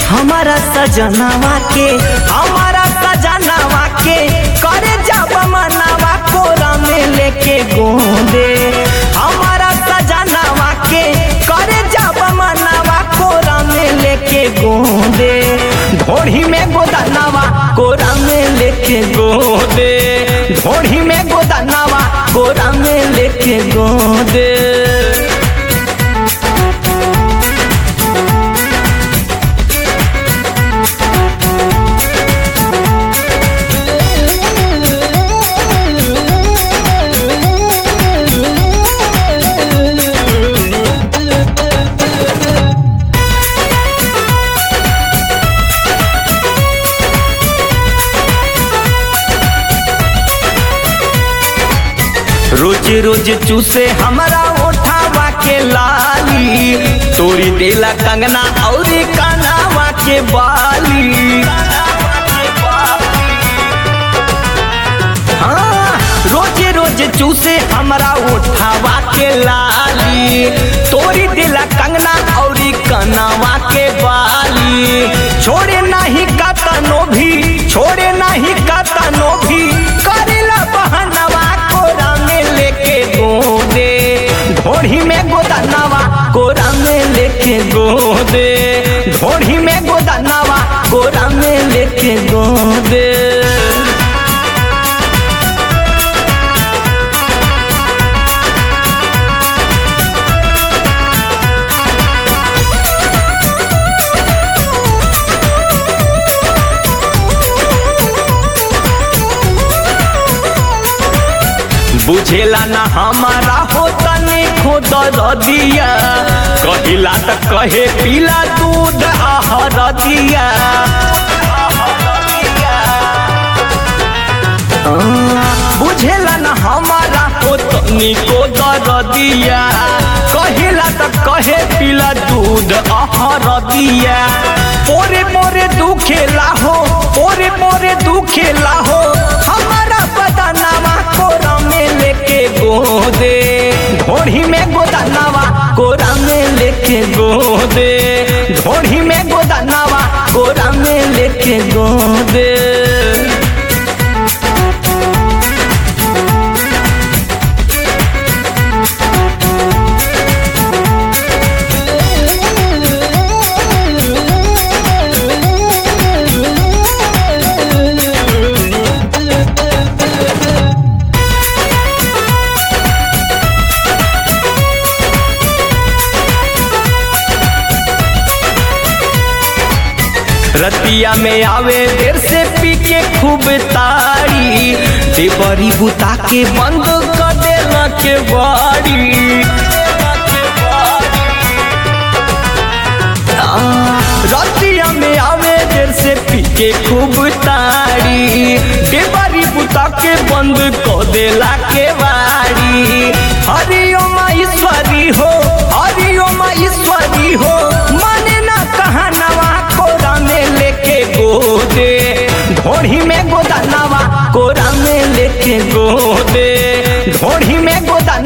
हमारा सजनावा के हमारा सजनावा के करे जब मनावा कोरा में लेके गोंदे हमारा सजनावा के करे जब मनावा कोरा में लेके गोंदे ढोढ़ी में गोदनावा कोरा में लेके गोंदे ढोढ़ी में गोदनावा कोरा में लेके गोंदे रोज रोज चूसे हमारा ओठावा के लाली तोरी देला कंगना और कानावा के बाली हाँ, रोज रोज चूसे हमारा ओठावा के लाली तोरी देला कंगना और कनावा के बाली छोड़े नहीं कतनो भी छोड़े नहीं कतनो भी करेला बहनवा कोरा में लेके गोदे ढोढ़ी में गोदनावा कोरा में लेके गोदे ढोढ़ी में गोदनावा कोरा में लेके गोदे बुझेला ना हमारा हो तने खुद दिया कहिला त कहे पीला दूध आहर दिया बुझेला ना हमारा हो तनी को दर दिया कहिला त कहे पीला दूध आहर दिया पोरे पोरे दुखेला हो पोरे पोरे दुखेला हो हमारा बदनामा कोरा में लेके गोदे ढोढ़ी में गोदनावा कोरा में लेके गोदे ढोढ़ी में गोदनावा कोरा में लेके गोदे रतिया में आवे देर से पी के खूब तारी देवरी बुता के बंद कर देला के बाड़ी आ, रतिया में आवे देर से पी के खूब तारी देवरी बुता के बंद कर देला के बाड़ी हरिओम ईश्वरी हो हरिओम ईश्वरी हो माने ना कहनवा कोरा में लेके गोदे ढोढ़ी में गोदनावा कोरा में लेके गोदे ढोढ़ी में गोदना